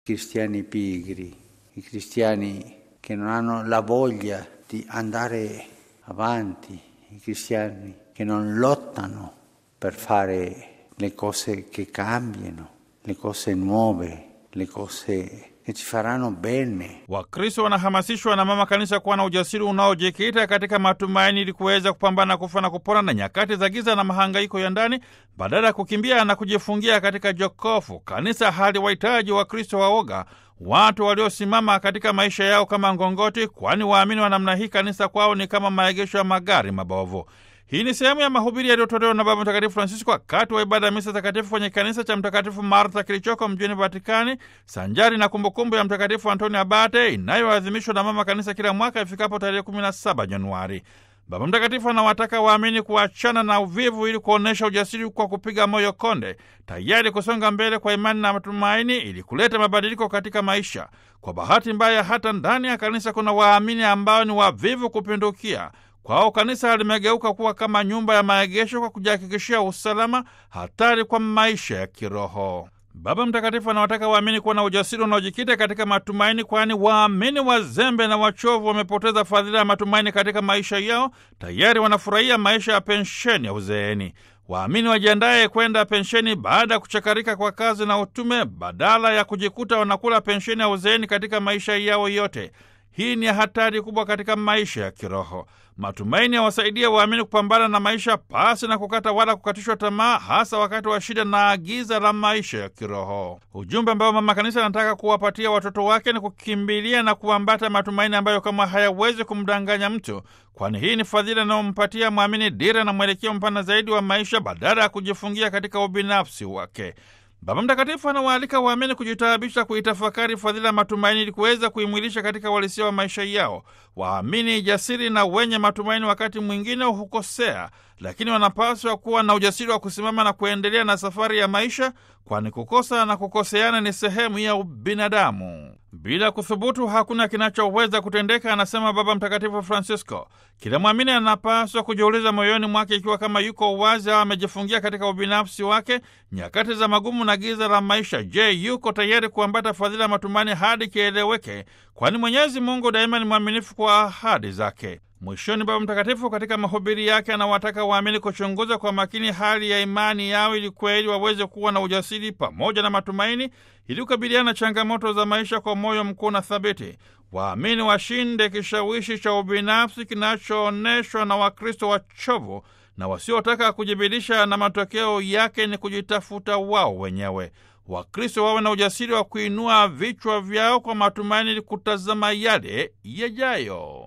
cristiani pigri, i cristiani che non hanno la voglia di andare avanti, i cristiani che non lottano per fare le cose che cambiano, le cose nuove, le cose che ci faranno bene. Wakristo wanahamasishwa na mama kanisa kuwa na ujasiri unaojikita katika matumaini ili kuweza kupambana kufa na kupona na nyakati za giza na mahangaiko ya ndani badala ya kukimbia na kujifungia katika jokofu. Kanisa haliwahitaji Wakristo waoga, watu waliosimama katika maisha yao kama ngongoti, kwani waamini wa namna hii kanisa kwao ni kama maegesho ya magari mabovu. Hii ni sehemu ya mahubiri yaliyotolewa na Baba Mtakatifu Francisco wakati wa ibada ya misa takatifu kwenye kanisa cha Mtakatifu Martha kilichoko mjini Vatikani, sanjari na kumbukumbu ya Mtakatifu Antoni Abate inayoadhimishwa na mama kanisa kila mwaka ifikapo tarehe 17 Januari. Baba Mtakatifu anawataka waamini kuachana na uvivu ili kuonyesha ujasiri kwa kupiga moyo konde, tayari kusonga mbele kwa imani na matumaini ili kuleta mabadiliko katika maisha. Kwa bahati mbaya, hata ndani ya kanisa kuna waamini ambao ni wavivu kupindukia. Kwao kanisa limegeuka kuwa kama nyumba ya maegesho kwa kujihakikishia usalama, hatari kwa maisha ya kiroho. Baba Mtakatifu anawataka waamini kuwa na ujasiri unaojikita katika matumaini, kwani waamini wazembe na wachovu wamepoteza fadhila ya matumaini katika maisha yao, tayari wanafurahia maisha ya pensheni ya uzeeni. Waamini wajiandaye kwenda pensheni baada ya kuchakarika kwa kazi na utume, badala ya kujikuta wanakula pensheni ya uzeeni katika maisha yao yote. Hii ni hatari kubwa katika maisha ya kiroho. Matumaini yawasaidia waamini kupambana na maisha pasi na kukata wala kukatishwa tamaa, hasa wakati wa shida na giza la maisha ya kiroho. Ujumbe ambao mama kanisa anataka kuwapatia watoto wake ni kukimbilia na kuambata matumaini ambayo kama hayawezi kumdanganya mtu, kwani hii ni fadhila inayompatia mwamini dira na mwelekeo mpana zaidi wa maisha badala ya kujifungia katika ubinafsi wake. Baba Mtakatifu anawaalika waamini kujitaabisha kuitafakari fadhila ya matumaini ili kuweza kuimwilisha katika uhalisia wa maisha yao. Waamini jasiri na wenye matumaini wakati mwingine hukosea, lakini wanapaswa kuwa na ujasiri wa kusimama na kuendelea na safari ya maisha, kwani kukosa na kukoseana ni sehemu ya ubinadamu. Bila kuthubutu hakuna kinachoweza kutendeka, anasema Baba Mtakatifu Francisco. Kila mwamini anapaswa kujiuliza moyoni mwake ikiwa kama yuko wazi au amejifungia katika ubinafsi wake nyakati za magumu na giza la maisha. Je, yuko tayari kuambata fadhila ya matumaini hadi kieleweke? Kwani Mwenyezi Mungu daima ni mwaminifu kwa ahadi zake. Mwishoni, Baba Mtakatifu katika mahubiri yake anawataka waamini kuchunguza kwa makini hali ya imani yao ili kweli waweze kuwa na ujasiri pamoja na matumaini ili kukabiliana na changamoto za maisha kwa moyo mkuu na thabiti. Waamini washinde kishawishi cha ubinafsi kinachoonyeshwa na Wakristo wachovu na wasiotaka kujibidisha, na matokeo yake ni kujitafuta wao wenyewe. Wakristo wawe na ujasiri wa kuinua vichwa vyao kwa matumaini ili kutazama yale yajayo.